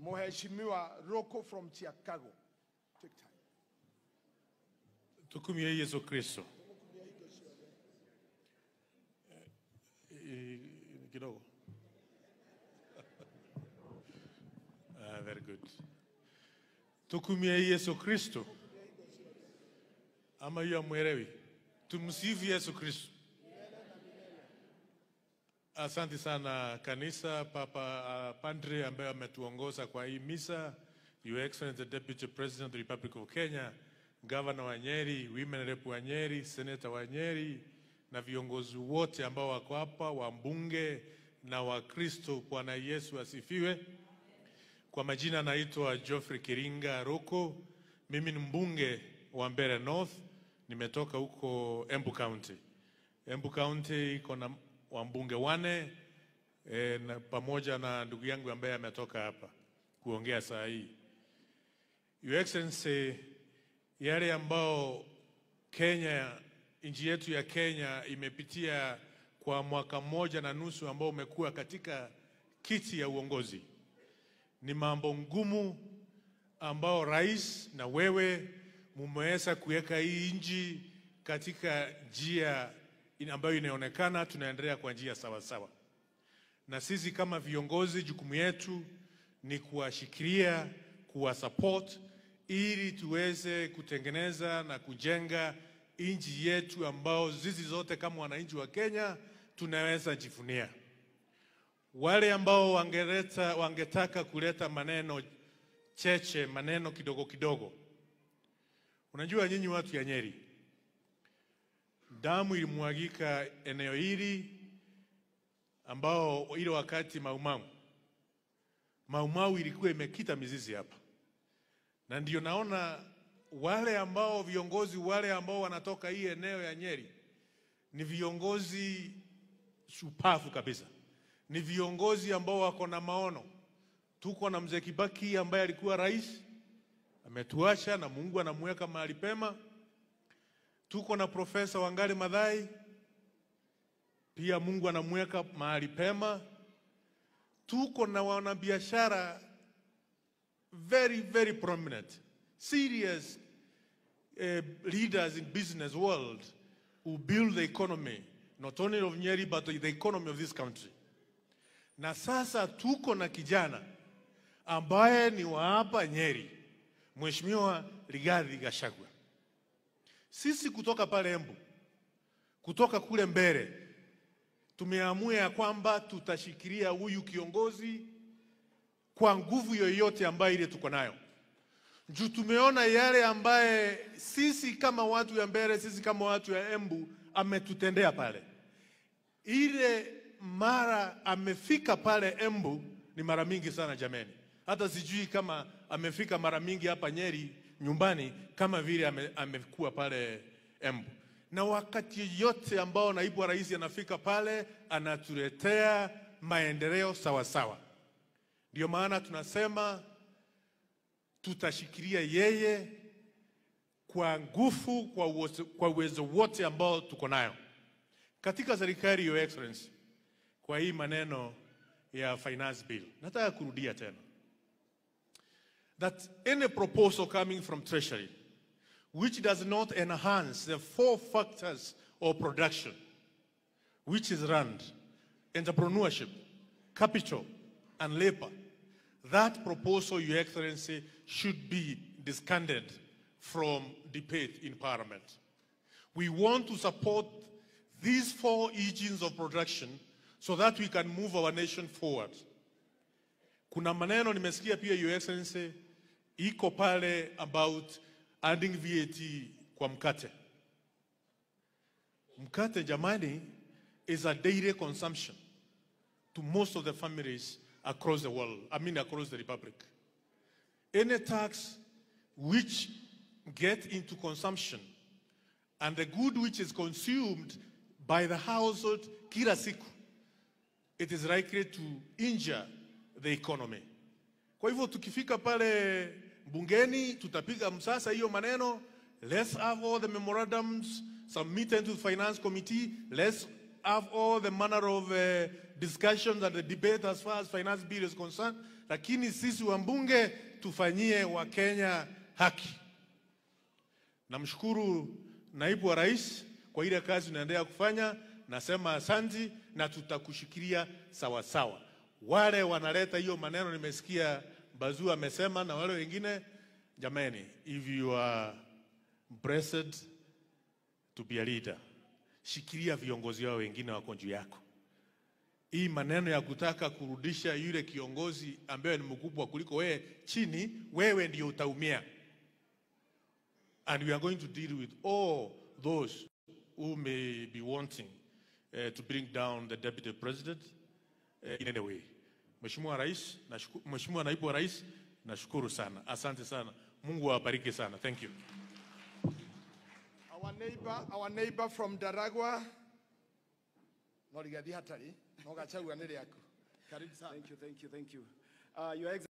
Mheshimiwa Roko from Chicago. Take time. Tukumie Yesu Kristo. Eh, Kidogo. Ah, very good. Tukumie Yesu Kristo. Ama hiyo mwelewi. Tumsifu Yesu Kristo. Asante sana kanisa, Papa uh, Padre ambaye ametuongoza kwa hii misa, Your Excellency the Deputy President of the Republic of Kenya, Governor wa Nyeri, Women Rep wa Nyeri, Senator wa Nyeri na viongozi wote ambao wako hapa, wambunge na Wakristo. Bwana Yesu asifiwe. Kwa majina naitwa Geoffrey Kiringa Roko. Mimi ni mbunge wa Mbeere North, nimetoka huko Embu County. Embu County iko na wambunge wane e, na pamoja na ndugu yangu ambaye ametoka hapa kuongea saa hii. Your Excellency, yale ambao Kenya, nchi yetu ya Kenya imepitia kwa mwaka mmoja na nusu ambao umekuwa katika kiti ya uongozi ni mambo ngumu ambao rais na wewe mumeweza kuweka hii nchi katika njia in- ambayo inaonekana tunaendelea kwa njia sawa sawa, na sisi kama viongozi, jukumu yetu ni kuwashikilia, kuwasupport ili tuweze kutengeneza na kujenga nchi yetu ambao sisi zote kama wananchi wa Kenya tunaweza jivunia wale ambao wangeleta, wangetaka kuleta maneno cheche, maneno kidogo kidogo. Unajua nyinyi watu ya Nyeri, damu ilimwagika eneo hili ambao ile wakati Maumau Maumau ilikuwa imekita mizizi hapa, na ndio naona wale ambao viongozi wale ambao wanatoka hii eneo ya Nyeri ni viongozi shupavu kabisa ni viongozi ambao wako na maono. Tuko na mzee Kibaki ambaye alikuwa rais, ametuacha na Mungu anamweka mahali pema. Tuko na Profesa Wangari Maathai, pia Mungu anamweka mahali pema. Tuko na wanabiashara very very prominent serious uh, leaders in business world who build the economy not only of Nyeri but the economy of this country na sasa tuko na kijana ambaye ni wa hapa Nyeri, Mheshimiwa Rigathi Gachagua. Sisi kutoka pale Embu, kutoka kule Mbeere, tumeamua ya kwamba tutashikilia huyu kiongozi kwa nguvu yoyote ambayo ile tuko nayo, juu tumeona yale ambaye sisi kama watu ya Mbeere, sisi kama watu ya Embu ametutendea pale ile mara amefika pale Embu ni mara mingi sana jameni, hata sijui kama amefika mara mingi hapa Nyeri nyumbani kama vile ame, amekuwa pale Embu. Na wakati yote ambao naibu wa rais anafika pale anatuletea maendeleo sawa sawa. Ndio maana tunasema tutashikilia yeye kwa nguvu, kwa uwezo, kwa uwezo wote ambao tuko nayo katika serikali, Your Excellency kwa hii maneno ya finance bill, nataka kurudia tena that any proposal coming from treasury which does not enhance the four factors of production which is rand, entrepreneurship, capital and labor, that proposal, Your Excellency, should be discarded from debate in Parliament. We want to support these four engines of production so that we can move our nation forward. Kuna maneno nimesikia pia Your Excellency iko pale about adding VAT kwa mkate. Mkate jamani is a daily consumption to most of the families across the world, I mean across the republic. Any tax which get into consumption and the good which is consumed by the household kila siku it is likely to injure the economy. Kwa hivyo tukifika pale bungeni tutapiga msasa hiyo maneno. Let's have all the memorandums submitted to the finance committee. Let's have all the manner of uh, discussions and the debate as far as finance bill is concerned. lakini sisi wambunge tufanyie Wakenya haki. Namshukuru naibu wa rais kwa ile kazi unaendelea kufanya, nasema asanti na tutakushikilia sawa sawa. Wale wanaleta hiyo maneno, nimesikia Bazuu amesema na wale wengine, jamani, if you are blessed to be a leader, shikilia viongozi wao wengine wako juu yako. Hii maneno ya kutaka kurudisha yule kiongozi ambaye ni mkubwa kuliko wewe chini, wewe ndio utaumia. And we are going to deal with all those who may be wanting uh, to bring down the deputy president uh, in any way. Mheshimiwa Rais, nashuku- Mheshimiwa Naibu wa Rais, nashukuru sana. Asante sana. Mungu awabariki sana. Thank you. Our neighbor, our neighbor from Daragwa. No rigathi hatari. No gachagua nĩ rĩaku. Karibu sana. Thank you, thank you, thank you. Uh, Your Excellency,